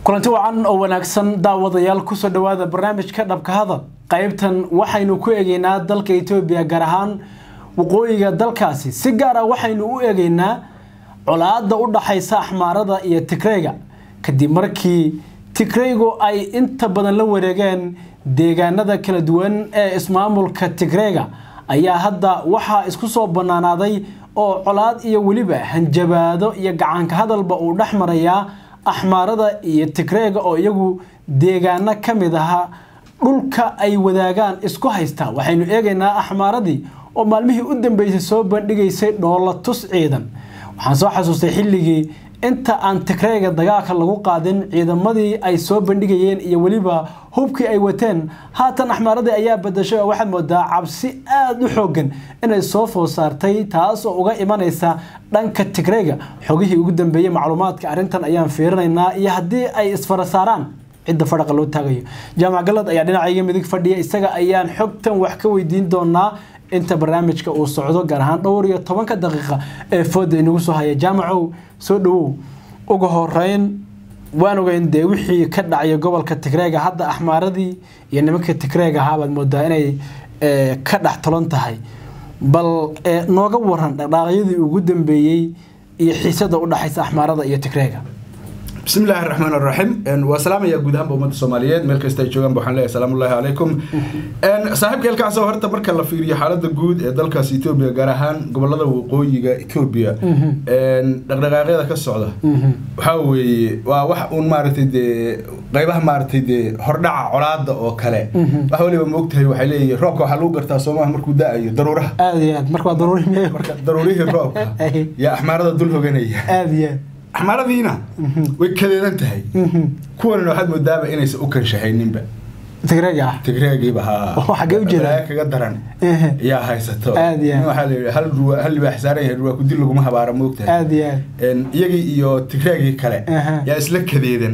kulanti wacan oo wanaagsan daawadayaal kusoo dhawaada barnaamijka dhabka hadal qaybtan waxaynu ku eegeynaa dalka etoobiya gaar ahaan waqooyiga dalkaasi si gaar ah waxaynu u eegeynaa colaada u dhaxaysa axmaarada iyo tigreyga kadib markii tigreygu ay inta badan la wareegeen deegaanada kala duwan ee ismaamulka tigreyga ayaa hadda waxaa isku soo banaanaaday oo colaad iyo weliba hanjabaado iyo gacanka hadalba uu dhex marayaa axmaarada iyo tigreega oo iyagu deegaano ka mid aha dhulka ay wadaagaan isku haysta waxaynu eegaynaa axmaaradii oo maalmihii u dambeysay soo bandhigaysay dhoola tus ciidan waxaan soo xasuustay xilligii inta aan tigreega dagaalka lagu qaadin ciidamadii ay soo bandhigayeen iyo weliba hubkii ay wateen haatan axmaaradii ayaa badashay oo waxaad moodaa cabsi aada u xoogan inay soo food saartay taas oo uga imanaysa dhanka tigreega xogihii ugu dambeeyey macluumaadka arrintan ayaan fiirinaynaa iyo haddii ay isfara saaraan cidda fadhaqa loo taagayo jaamac galad ayaa dhinacayga midig fadhiya isaga ayaan xogtan wax ka weydiin doonaa inta barnaamijka uu socdo gaar ahaan dhowr iyo tobanka daqiiqa ee fooda inagu soo haya jaamacow soo dhawow uga horeyn waan ogeyn dee wixii ka dhacaya gobolka tigreega hadda axmaaradii iyo nimanka tigreega ahaa baad moodaa inay ka dhex tolan tahay bal nooga waran dhaqdhaaqyadii ugu dambeeyey iyo xiisada u dhaxaysa axmaarada iyo tigreega bismi illaahi raxmaan raxiim waa salaamaya guud ahaanba ummadda soomaaliyeed meel kasta ay joogaan waxaan leeyahay salaamu ullahi calaykum saaxiibka elkaasoo horta marka la fiiriyo xaaladda guud ee dalkaas etoobiya gaar ahaan gobolada waqooyiga etoobiya dhaqdhaqaaqyada ka socda waxaa weeye waa wax uun maaragtay dee qaybaha maaragtay dee hordhaca colaada oo kale wax waliba moogtahay waxay leeyihin roobka waxaa lagu gartaa soomaha markuu da-ayo daruuraha aada iyo aad marka waa daruuri miya marka daruurihii roobka yaa axmaarada dul hoganaya aada iyo aad axmaaradiina way kadeedan tahay kuwanina waxaad moodaaba inaysan u kanshahayninba tigreega ah tigreegiiba haa xaggee u jeedaa kaga daran yaa haysato Aad iyo aad. waxaa la yidhi hal ruwa hal libaax saaran yahay ruwaa kudil laguma habaara moogtahay aada iyo aad iyagii iyo tigreegii kale Aha. yaa isla kadeedan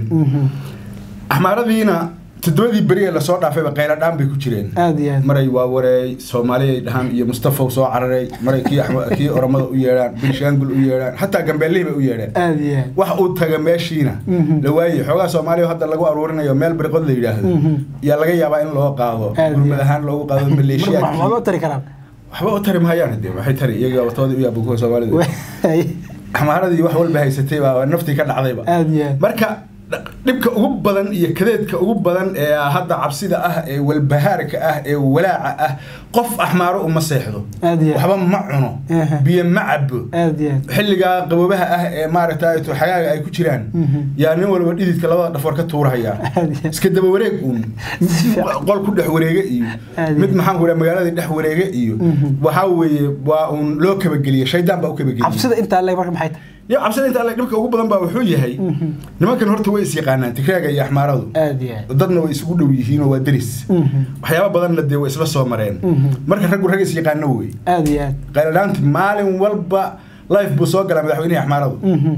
axmaaradiina toddobadii beri ee lasoo dhaafayba qayladhaan bay ku jireen aada iyo aad maray waa wareey soomaali ay dhahaan iyo mustafaw soo cararay maray kii Axma- kii oromada u yeedhaan binshaangul u yeedhaan xataa gambeelihii bay u yeedheen aada iyo aad wax uu taga meeshiina Mhm. la waayey xoogaa soomaaliya oo hadda lagu aruurinayo meel bariqod la yidhaahdo Mhm. yaa laga yaabaa in loo qaado Aad gurmad iyo. ahaan loogu qaado marka maleeshiyaadkii waxba tari karaan waxba u tari mahayaan de waxay tari iyaga watoodii u yaaba kuwa soomaalida axmaaradii wax walba haysatay baa naftii ka dhacdayba aada iyo aad marka dh- dhibka ugu badan iyo kadeedka ugu badan ee hadda cabsida ah ee walbahaarka ah ee walaaca ah qof axmaaro uma seexdo Aad iyo aad. waxba ma cuno Aha. biyo ma cabo aada iyo aad xilligaa qaboobaha ah ee maaragtay xagaaga ay ku jiraan Mhm. yaa nin walba dhididka labada dhafoor ka tuurahaya Aad iyo aad. iska daba wareeg uun qol ku dhex wareege iyo Aad iyo mid aad. maxaan ku dhaha magaaladii dhex wareege iyo Mhm. waxaa weeye waa uun loo kabageliye shaydaan baa u kabageliye cabsida intaa le marka maxay tahay yo cabsida inta alle dhibka ugu badan baa wuxuu yahay Mhm. nimankan horta way is yaqaanaan tigraaga iyo axmaaradu aada iyo aad dadna way isugu dhow yihiin oo waa deris Mhm. waxyaaba badanna dee way isla soo mareen Mhm. marka raggu rag is yaqaano wey aada iyo aad qayladhaanti maalin walba life buu soo galaa madaxweynihii axmaaradu Mhm.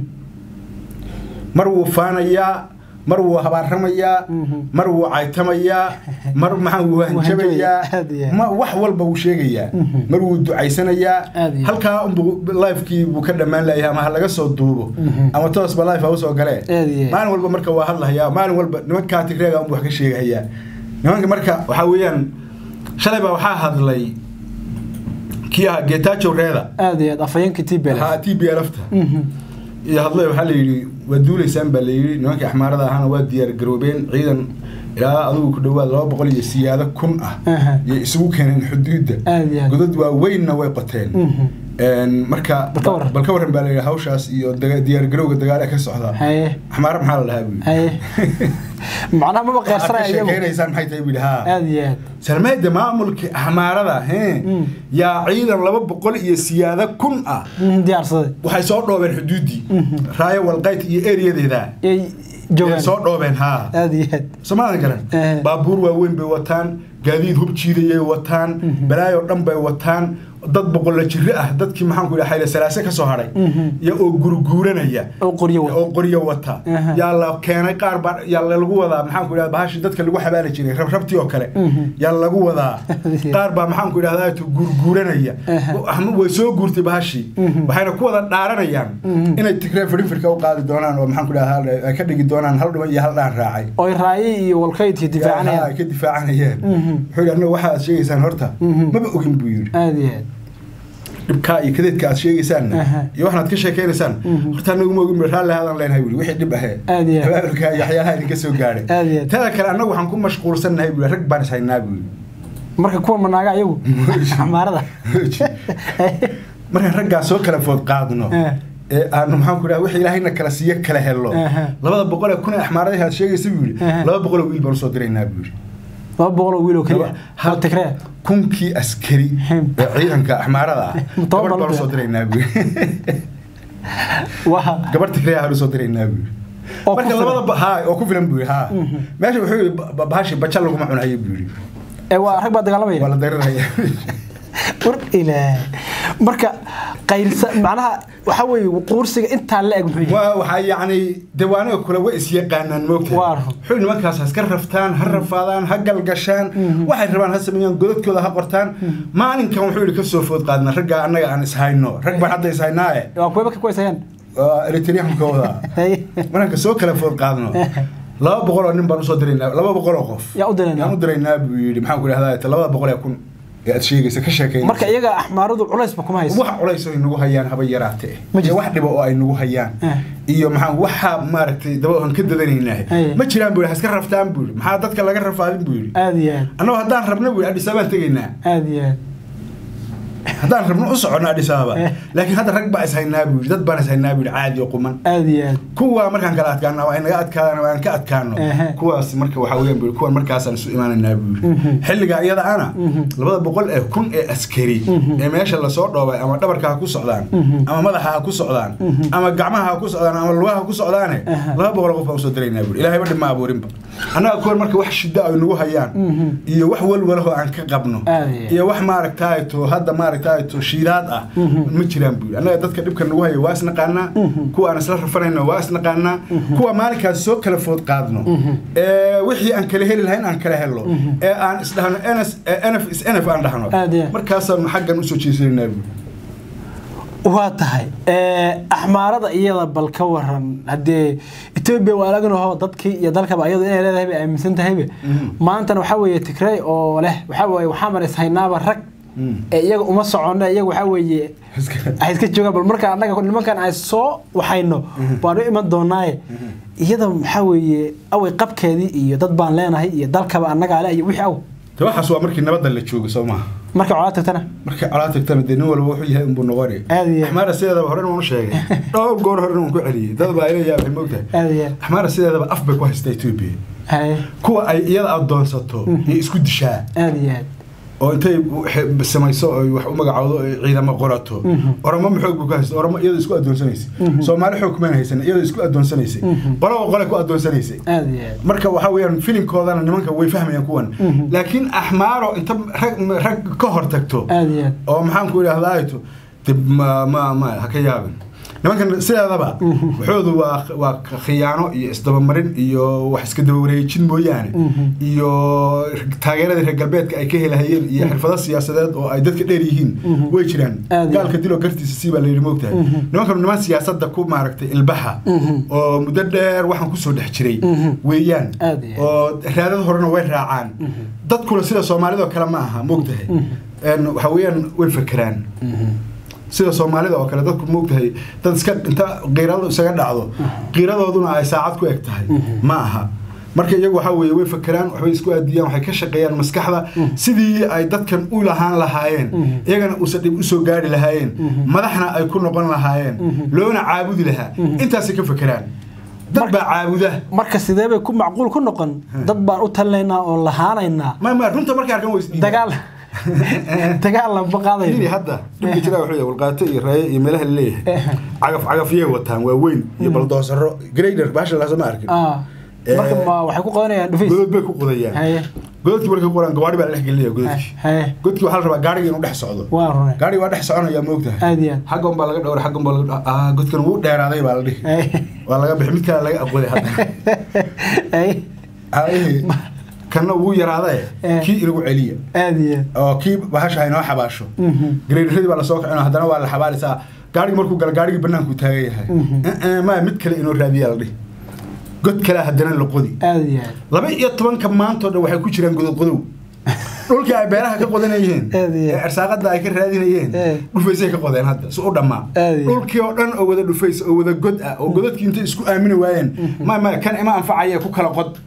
mar wuu faanayaa mar wuu habaaramayaa Mhm. mar wuu caytamayaa mar maxaan wuu hanjabayaa Aad iyo aad. ma wax walba wuu sheegayaa Mhm. mar wuu ducaysanayaa Aad iyo aad. halkaa unbuu lifekii buu ka dhammaan layahay ama ha laga soo duubo Mhm. ama toosba life ha usoo galee Aad iyo aad. maalin walba marka waa hadlahayaa maalin walba nimankaa tigreega unbu wax ka sheegahayaa nimanka marka waxaa weeyaan shalay baa waxaa hadlay kii ahaa getajo reeda aada iyo aad afhayeenkii tbl ha t b lfta iyo hadlay waxaa la yidhi waa duulaysaan baa la yidhi nimankii axmaarada ahaana waa diyaar garoobeen ciidan ilaa adigu ku dhawaad laba boqol iyo siyaado kun ah Aha. yay isugu keeneen xuduudda Aad iyo aad. godad waaweynna way qoteen Mhm. Een, marka Bal ka warran. bal ka warran baa la yidhi hawshaas iyo daga- diyaar garowga dagaale ka socda haye axmaara maxaa la dhahaa buu haye macnaha maba waxaad ka qeersanaya iyagu sheekeynaysaan maxay tahay buu yidhi haa aada iyo aad salmeeda maamulka axmaarada hee Mm. yaa ciidan laba boqol iyo siyaado kun ah Mhm, diyaarsaday waxay soo dhoobeen xuduuddii Mhm. raayo walqayt iyo eriyadeeda yay Ee, joogaan soo dhoobeen haa aada iyo aad soomaadan garan Eh. baabuur waaweyn bay wataan gaadiid hub jiidayay wataan Mhm. balaayo dhan bay wataan dad boqolla jiro ah dadkii maxaan ku idhaha xayle salaase ka soo hadhay iyo oo gurguuranaya oo qoryo wata. oo qoryo wata Aha. yaa la keenay qaar baa yaa lagu wadaa maxaan ku idhahda bahashi dadka lagu xabaali jiray rabrabtii oo kale yaa lagu wadaa qaar baa maxaan ku idhahdaa tu gurguuranaya Aha. Ama way soo guurtay bahashii waxayna ku wada dhaaranayaan inay tigree fidhinfirka u qaadi doonaan oo maxaan ku idhahdaa ay ka dhigi doonaan hal dhiban iyo hal dhaan raacay oo raayi iyo walkaydkii Haa, difaacanayaan ay ka difaacanayeen wuxuu yidhi annaga waxa aad sheegaysaan horta maba ogin buu yidhi aada iyo aad dhibkaa iyo kadeedka aad sheegaysaan Aha. iyo waxaad ka sheekaynaysaan horta anagu ma ogin raalli hadan leenahay buri wixii dhib ahee Aad iyo aad. abaabulka iyo waxyaalaha idinka soo gaadhay Aad iyo aad. tada kale annagu waxaan ku mashquulsannahay buri rag baan ishaynaa buri marka kuwa manaaga ayagu xamaarada markaan raggaa soo kala food qaadno Eh. ee aanu maxaan ku dhaha wixii ilaahayna kala siiyo kala helno Aha. labada boqol ee kun ee axmaaradahi aad sheegaysa buu yidhi Aha. laba boqol oo wiil baan usoo diraynaa buu yidhi laba boqol oo wiil oo keliya Hal- oo tigree kunkii askari Hem. ee ciidanka axmaarada ah Toban gabadh baan baan u usoo diraynaa buu yidhi waa gabadh tigreya aan usoo diraynaa buu yidhi Oo ku marka filan. labada ba- haa oo ku filan buu yidhi haa meesha wuxuu yidhi ba- ba- bahashi baja laguma cunayo buu yidhi ee waa rag baa waa dagaalamaya la dariraya war ilaah marka qayrsa macnaha waxa weeye quursiga intaa la eg muxuu yahay waa waxaa yacni dewaanaga kule way isyaqaanaan moogtahay Waa run. wuxuu nimankaas ha iska raftaan ha rafaadaan ha galgashaan waxay rabaan ha sameeyaan godadkooda ha qortaan maalinkan wuxuu yidhi kasoo food qaadna raggaa annaga aan ishayno rag baan hadda ishaynaaye waa kuwa marka ku haysayaan waa eritriyankooda markaan soo kala food qaadno laba boqol oo nin baan usoo diraynaa laba boqol oo qof Yaa u diraynaa? yaan u diraynaa buu yidhi maxaan ku idhahdaa labada boqol ee kun ee aad sheegaysa ka sheekayna marka iyaga axmaaradu culaysba kuma hayso wax culays ay nagu hayaan haba yaraate Ma jirto. iyo wax dhibo oo ay nagu hayaan Eh. iyo maxaa waxa maaragtay daba aan ka dadanaynaah Eh. ma jiraan buu yidhi ha iska raftaan buu yidhi maxaa dadka laga rafaadin buu yidhi aada iyo aad annagoo haddaan rabno buu yidhi adhis ababaan tegaynaa aada iyo aad haddaan rabno u soconno adhis ababa Eh. laakiin hadda rag baa ishaynaa buu yidhi dad baan ishaynaa buu yidhi caadi oo quman aada iyo aad kuwa markaan kala adkaano waa naga adkaadaan waa aan ka adkaano Ehe. kuwaas marka waxaa weeyaan buu yidhi kuwan markaasaan isu imaanaynaa buu yidhi xilligaa iyada ana labada boqol ee kun ee askari ee meesha lasoo dhoobay ama dhabarka ha ku socdaan ama madaxa ha ku socdaan ama gacmaha ha ku socdaan ama lugaha ha ku socdaane laba boqol oo qof baan usoo diraynaa buu yidhi ilaahay ba dhib ma abuurinba annaga kuwan marka wax shida ay nagu hayaan iyo wax walwalahoo aan ka qabno Aad iyo aad. iyo wax maaragtaato hadda maaragtaato shiidaad ah ma jiraan buu yidhi annaga dadka dhibka nagu haya waa isnaqaanaa kuwa aan isla rafanayno waa isnaqaanaa kuwa maalinkaas soo kala food qaadno ee wixii aan kala heli lahayn aan kala helno ee aan isdhahno ns nf is nf aan dhahno Aad iyo aad. markaasaan xaggan usoo jeesanaynaa buu waa tahay axmaarada iyada bal ka waran haddee etoobiya waa laganaho dadkii iyo dalkaba iyadu inay leedahay bay aaminsan tahaybe maantana waxaa weeye tigrey oo leh waxaa weeye waxaaman ishaynaaba rag ee iyaga uma soconno iyaga waxaa weeye ay iska joogaan bal marka annaga nimankan ay soo waxayno baanu iman doonaaye iyada waxaa weeye away qabkeedii iyo dad baan leenahay iyo dalkaba annagaa le iyo wixii aw de waxaas waa markii nabadda la joogo soo maaha marka colaa tagtana markay colaa tagtana dee nin walba wuxuu yahay unbuu noqoni Aad iyo aad. axmaara sideedaba horena waan u sheegay dhowr goor horena waan ku celiyey dad baa ila yaabay moogtahay aada iyo aad axmaara sideedaba af bay ku haystaa etoobiya haye kuwa ay iyada adoonsato iyo isku dishaa aada iyo aad oo intay xe- samayso oy wax u magacoodo oy ciidamo qorato oromo ma xoog buu ka haysta oromo iyadoo isku adoonsanaysay soomaali xoog kumayna haysan iyadoo isku adoonsanaysay qolaba qole ku adoonsanaysay aada iyo aad marka waxaa weeyaan filimkoodana nimanka way fahmayaan kuwan laakiin axmaaro inta rag rag ka hor tagto aada iyo aad oo maxaan ku idhahdaa ayto dib ma ma ma ha ka yaabin nimankan sideedaba waxoodu waa waa khiyaano iyo isdabamarin iyo wax iska daba wareejin mooyaane iyo taageeradii reer galbeedka ay ka helahayeen iyo xirfado siyaasadeed oo ay dadka dheer yihiin way jiraan Aad iyo gaalka dilo gartiisa sii baa layidhi moogtahay nimankan niman siyaasadda ku maaragtay ilbaxa oo muddo dheer waxaan kusoo dhex jiray weeyaan Aad iyo aad. oo raadad horena way raacaan dadkuna sida soomaalidoo kale ma aha moogtahay En waxa weeyaan way fekeraan sida soomaalida oo kale dadku moogtahay dad iska inta qiiradu isaga dhacdo qiiradooduna ay saacad ku eg tahay ma aha marka iyagu waxaa weeye way fekeraan waxbay isku aadiyaan waxay ka shaqeeyaan maskaxda sidii ay dadkan u lahaan lahaayeen iyagana uusan dhib usoo gaari lahaayeen madaxna ay ku noqon lahaayeen loona caabudi lahaa intaasay ka fekeraan dad baa caabuda marka sidee bay ku macquul ku noqon dad baan u talinaynaa oo lahaanaynaa ma ma runta markay arkan way isdhiibaan. dagaal dagaal lanba yiri qaadayna hadda dhibka jira wuxuu yahay walqaato iyo raaye iyo meelaha la leeyahay cagaf cagafyay wataan waa weyn iyo baldoosaro grader baasha laasa ma arkin Ah, marka ma waxay ku qodanayaan dhufays godod bay ku qodayaan haye gododkii markay ku qodaan gawaari baa la dhex gelinaya gododkii haye godkii waxaa la rabaa gaariga inuu dhex socdo waa rune gaariga waa dhex soconaya moogtahay aad iyo aad xaggan baa laga dhowray xaggan baa laga dh- ah godkan wuu dheeraaday baa la dhihi haye waa laga bixi mid kale laga aqoday hadda haye Aayihi, kanna wuu yaraaday Eh. kii inagu celiya aad iyo aad oo kii bahasha haynoo xabaasho Mhm. gareeradii baa lasoo kacin haddana waa la xabaalisaa gaarigi markuu gala gaarigii banaanku taagan yahay Mhm. Eh, eh, maya mid kale inoo raadiyaa la dhihi god kale haddana la qodi aad iyo aad laba iyo tobanka maantoo dhan waxay ku jiraan gododqodow dhulkii ay beeraha ka qodanayeen Aad iyo ee aad. arsaaqada ay ka raadinayeen Eh. dhufaysay ka qodeen hadda si u dhammaa Aad iyo aad. dhulkii oo dhan oo wada dhufays oo wada god ah oo godadkii intay isku aamini waayeen maya maya kan ima anfacaya ku kala qod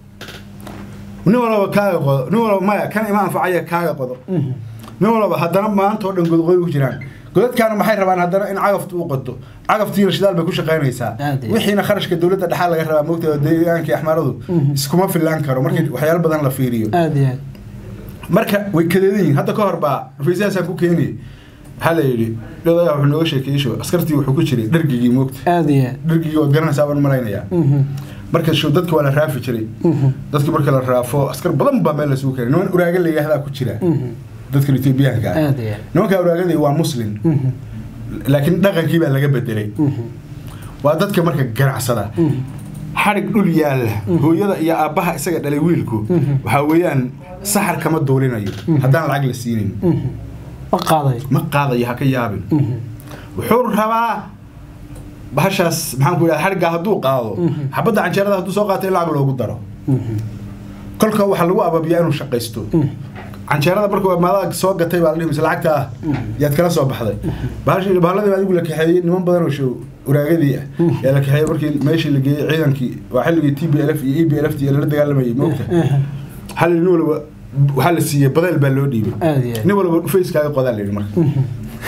nin walaba kaaga qodo nin walaba maya kan ima anfacaya kaaga qodo Mhm. nin walaba haddana maanta oo dhan godqodow ku jiraan godadkaana maxay rabaan haddana in cagaftu u qodo cagaftiina shidaal bay ku shaqaynaysaa Aad iyo aad. wixiina kharashka dowladda dhexaa laga rabaa moogta deegaankii axmaradu Mhm. iskuma filaan karo markii waxyaalo badan la fiiriyo aad iyo aad marka way kadeedan yihiin hadda ka hor baa rufaysahaasaan ku keeniyay waxaa la yidhi dhodayaa wuxuu nooga sheekeeyey show askartii wuxuu ku jiray dhargigii moogta aad iyo aad dhargigii waad garanaysaa baan malaynayaa Mhm. marka show dadka waa la raafi jiray Mhm. dadki marka la raafo askar badan baa meel lasugu keenay niman uraaga la yidhaahdaa ku jira Mhm. dadka etoobiyaanka ah aad iyo aad nimanka uraagada waa muslim Mhm. laakiin dhaqankii baa laga bedelay Mhm. waa dadka marka ganacsada Mhm. xadhig dhul yaalla hooyada iyo aabbaha isaga dhalay wiilku Mhm. waxaa weeyaan saxar kama duulinayo haddaan lacag la siinin Mhm. ma qaaday ma qaadayo ha ka yaabin Mhm. wuxuu rabaa bahashaas maxaan ku idhaha xadhiggaa hadduu qaado Mhm. xabadda canjeerada hadduu soo qaato in lacag loogu daro Mhm. kolka waxaa lagu ababiyaa inuu shaqaysto Mhm. canjeerada markuu maadaga soo gatay baa la dhihi mise lacagta ah yaad kala soo baxday bahashii bahalladi adigu la kaxeeyey niman badan oo show uraagadii ah yaa la kaxeeyey markii meeshii la geeyey ciidankii waa xilligii t b l f iyo e b l f t lala dagaalamayay moogta Mhm. hal nin walba waxaa la siiyey badeel baa loo dhiibay aad iyo aad nin walba dhufayskaaga qodaa la yidhi marka Mhm.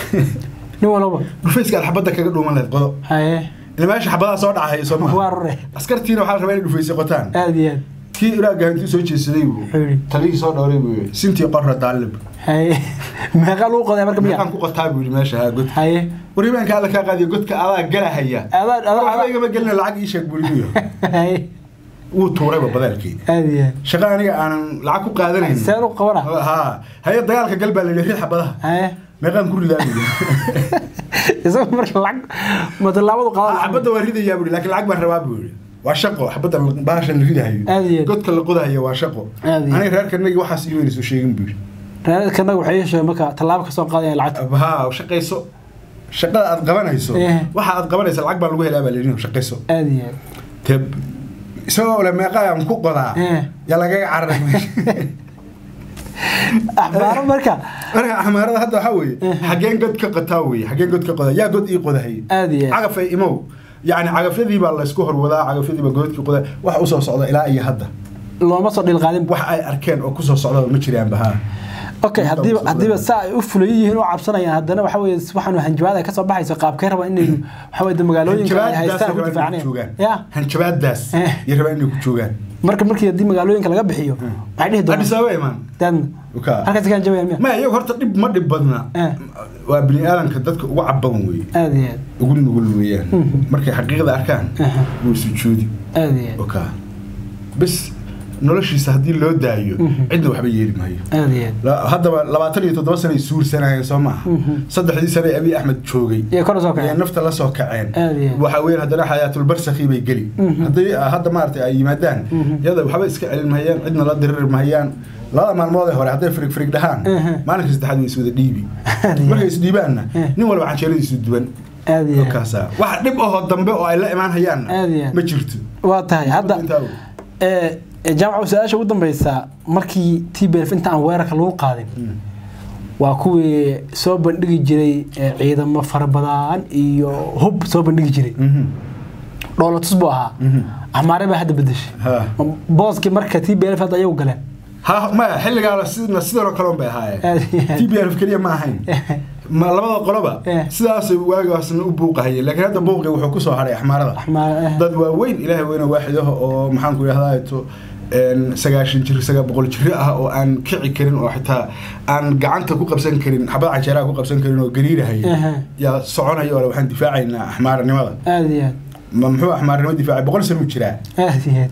nin walba dhufayska aad xabadda kaga dhuuman lahayd qodo haye ila meesha xabadaha soo dhacaya soo waa maha rure askartiina waxaa la rabaa inay dhufaysay qotaan aad iyo aad kii iraaga intuu soo jeesaday buu Wuxuu yidhi. talihii soo dhowray buu yidhi sintii qorra daalib haye meeqa lagu qoday marka miya meeqaan ku qotaa buu yidhi meesha haa godka haye waribaanka alla kaa qaadiyo godka adaa galahaya adaa waxba adaa igama gelina lacag ii sheeg buu yidhi haye wuu tuurayba badaalkii aad iyo aad shaqa aniga aanan lacag ku qaadanayn seen u qabana haa haye dagaalka gal baa la yidhi rid xabadaha haye meeqaan ku ridaa buu yidhi isaga marka lacag matallaabadu qadan xabadda waa ridayaa buu yidhi laakiin lacag baan rabaa buu yidhi waa shaqo xabadda bahasha la ridahayo Aad iyo aad. godka la qodahayo waa shaqo Aad iyo aad. aniga reerkanagi waxaas ii weynayso sheegin buu yidhi reerkanaga waxay yeesheen marka tallaabo kasoo qaadaya lacagta haa shaqayso shaqada aad qabanayso Eh. waxa aad qabanaysa lacag baa lagu helaa baa la yidhi shaqayso aad iyo aad te isagoo le meeqayaan ku qodaa Eh. yaa lagaga cararay meesha axbaaro marka marka axmaarada hadda waxaa weeye xageen god ka qotaa weeye xageen god ka qodaa yaa god ii qodahay aad iyo aad cagafay imow yacni cagafyadii baa laysku horwadaa cagafyadii baa godkii qodaa wax usoo socda ilaa iyo hadda looma soo dhilqaadin wax ay arkeen oo kusoo socdaba ma jiraanba haa okay hadiiba hadiiba saa ay u fulay yihiin oo cabsanayaan haddana waxa weeye waxaanu hanjabaad ay kasoo baxayso qaabkay rabaa inay waxa weeye magaalooyinka ay haystaan ku difaacneen ya hanjabaadaas Eh. iyo rabaa inay ku joogaan marka markii haddii magaalooyinka laga bixiyo waxay dhihi doonaan adis ababa imaan daadna Uka. halkaas ka hanjabayaan miya ma iyagu horta dhib ma dhib badna Eh. waa bini aadanka dadka ugu cabadan weeye aad iyo aad ugu nugul weeyaan Mhm. markay xaqiiqda arkaan Aha. wuu sujuudi aad iyo aad oka bes noloshiisa haddii loo daayo Mhm. cidna waxba yeeli maayo aad iyo aad La- haddaba labaatan iyo toddoba sanay suursanayeen soo maaha Mhm. saddexdii sane abiy axmed joogay iyo kor soo ayay kacay nafta la soo kaceen Aad iyo aad. waxa weeyaan haddana xayaatulbarsakhi bay geli Mhm. haddii ah, hadda maaragtay ay yimaadaan Mhm. iyada waxba iska celin mahayaan cidna la diriri mahayaan labada maalmood ee hore hadday firig firig dhahaan Mhm. maalinka saddexaad way iswada dhiibi Aad iyo markay aad. isdhiibaanna Eh. nin walba canjeeradiisu duwan aad iyo aad kaasa wax dhib ahoo dambe oo ay la imaan hayaanna Aad iyo aad. ma jirto waa tahay hadda Intaa wey. ee ee, jaamaca su-aasha ugu dambeysa markii t b f inta aan weerarka lagu qaadin Mm. waa kuwii soo bandhigi jiray ee, ciidamo fara badan iyo hub soo bandhigi jiray Mhm. dhoolatus buu ahaa Mhm. amaare baa hadda bedeshay Ha. booskii marka t b f hadda ayagu galeen ha maya xilligaa sidna sidan oo kale un bay ahaayeen Aad iyo aad. t b f keliya ma ahayn ma labada qoloba Eh. sidaas waagaasna u buuqahayeen laakiin hadda buuqi wuxuu kusoo haray axmaarada Axmaar- dad waaweyn ilaahay weyne waaxid ah oo maxaan ku idhahdaa to sagaashan jir sagaa boqol jiro ah oo aan kici karin oo xitaa aan gacanta ku qabsan karin xabad canjeeraha ku qabsan karin oo gariirahaya Aha. yaa soconaya oo waxaan difaacaynaa axmaaranimada aad iyo aad ma muxuu axmaaranimo difaacay boqol sano u jiraa aad iyo aad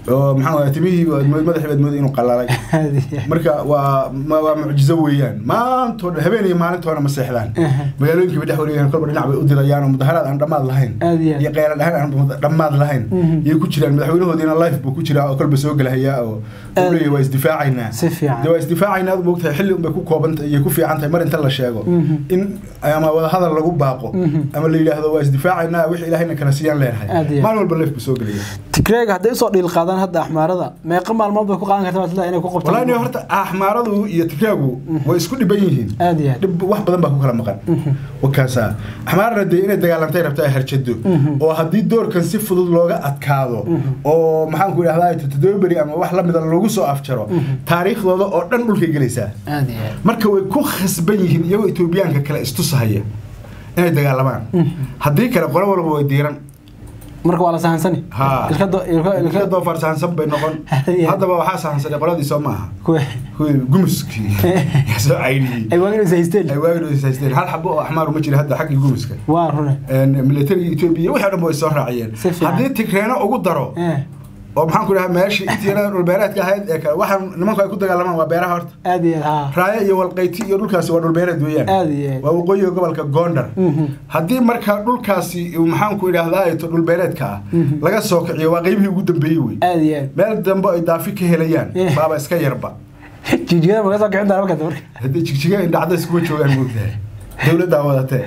oo maxaa waye timihii waad mood- madaxii baad mooday inuu qalalay marka waa ma- waa mucjizo weeyaan maantoo dhan habeen iyo maalintoona ma seexdaan magaalooyinka bay dhex wareegaan kolba dhinac bay u dirayaan oo mudaharaad aan dhammaad lahayn Aad iyo aad. iyo qeyla dhahan aan mud- dhammaad lahayn Mhm. yay ku jiraan madaxweynahoodiina life buu ku jiraa oo kolba soo gelahayaa oo Aad. uu leeyahay waa isdifaacaynaa Si fiican. dee waa isdifaacaynaa aad moogtahay xilli unbay ku koobantahay iyo ku fiican tahay mar inta la sheego Mhm. in ama wadahadal lagu baaqo Mhm. ama la yidhaahdo waa isdifaacaynaa wix ilaahayna kala siiyaan leenahay Aad iyo aad. maalin walba life buu soo gelaya tigreega hadday usoo dhiil qaadaan hadda axmaarada meeqa maalmood bay ku qaadan kartaa waa sidaa inay ku qabtaan walahi horta axmaaradu iyo tigraagu way isku dhiban yihiin aad iyo aad dhib wax badan baa ku kala maqan wakaasa axmaarna dee inay dagaalantay rabta ay harjado oo haddii doorkan si fudud looga adkaado oo maxaan ku idhahdaa toddoba beri ama wax lamida lagu soo afjaro taariikhdooda oo dhan dhulkay gelaysaa aad iyo aad marka way ku khasban yihiin iyagoo etoobiyaanka kale istusahaya inay dagaalamaan haddii kale qolo walba way diiran marka waa la sahansani Ha. ilkado ilka ilka doofaar sahansan bay noqon Yeah. haddaba waxaa sahansanay qoladii soo maaha kuwe kuwii gumuskii yaa soo caydhiyey ay waagin is haysteen ay waagii haysteen hal xabo oo axmaar uma jira hadda xaggii gumuska waa rune militariga etoobiya wixii o dhan ba way soo raaciyeen Si fiican. haddii tigreeno ugu daro Eh, oo maxaan ku dhahaa meeshii intiina dhulbeereedka ahayd ee kale waxaan nimanku ay ku dagaalamaan waa beeraha horta aad iyo aad ha raayo iyo walqayti iyo dhulkaasi waa dhulbeereed weeyaan aad iyo aad waa waqooyiga gobolka gondar Mhm. haddii marka dhulkaasi uu maxaan ku idhaahdaa to dhulbeereedka ah Mhm. laga soo kiciyo waa qeybihii ugu dambeeyey wey aad iyo aad meel dambe ay daafi ka helayaan Eh. baaba iska yarba jijigada maga soo kicin doona markaas marka haddii jigjiga indhacdays kuma joogaan moogtahay dowladdaa wadatee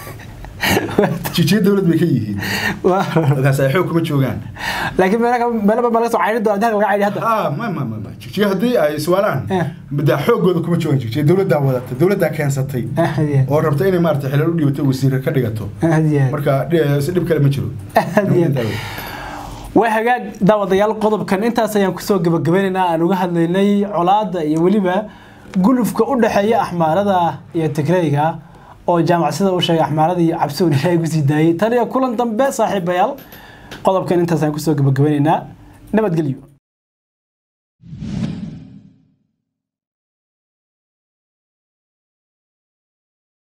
jigjiga dowlad bay ka yihiin waa rune markaas ay xoog kuma joogaan laakiin meelo meelo ma laga soo cayrin doona inta laga cayri hadda ah ma ma ma ma jigjiga haddii ay iswaalaan Eh. daa xoogooda kuma joogaan jigjiga dowladdaa wadata dowladdaa keensatay aad iyo oo rabta inay maarata xilal u dhibato wasiir ka dhigato aad aad iyo aad marka dhi- si dhib kale ma jiro Aad iyo aad. waa hagaag daawadayaal qodobkan intaas ayaan kusoo gabagabeynaynaa aan uga hadlaynay colaadda iyo weliba gulufka u dhexeeya axmaarada iyo tigreyga oo jaamacsida u sheegay axmaarada iyo cabsiun ilaahay kusii daayay tan iyo kulan dambe saaxiibayaal qodobkan intaas ayaan kusoo gabagabeynaynaa nabadgelyo